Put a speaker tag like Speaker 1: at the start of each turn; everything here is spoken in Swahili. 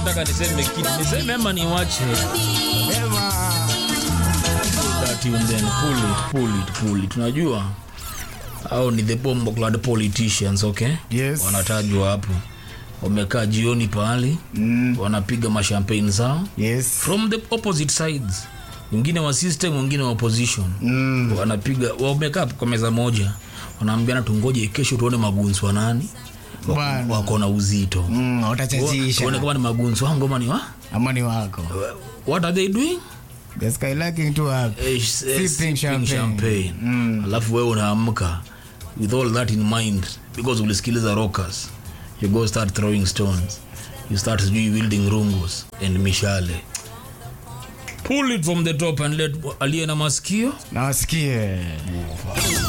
Speaker 1: nataka niseme kitu niseme ama niwache
Speaker 2: Sema.
Speaker 1: that you then pull it pull it pull it unajua au ni the bomb clad politicians okay
Speaker 2: Yes.
Speaker 1: wanatajwa hapo wamekaa jioni pahali
Speaker 2: Mm.
Speaker 1: wanapiga mashampagne zao
Speaker 2: Yes.
Speaker 1: from the opposite sides wengine wa system wengine wa opposition
Speaker 2: Mm.
Speaker 1: wanapiga wamekaa kwa meza moja wanaambiana tungoje kesho tuone magunzi wa nani
Speaker 2: Bwana.
Speaker 1: wako na uzito
Speaker 2: Mm,
Speaker 1: tuone
Speaker 2: utachachisha
Speaker 1: kama ni magunzi wa ngoma ni wa
Speaker 2: ama ni wako
Speaker 1: what are they doing
Speaker 2: the sky lacking to up
Speaker 1: Eh, s- eh, sipping
Speaker 2: champagne.
Speaker 1: champagne
Speaker 2: Mm.
Speaker 1: alafu wewe unaamka with all that in mind because ulisikiliza rockers you go start throwing stones you start sijui wielding rungus and mishale pull it from the top and let aliye na masikio
Speaker 2: na wasikie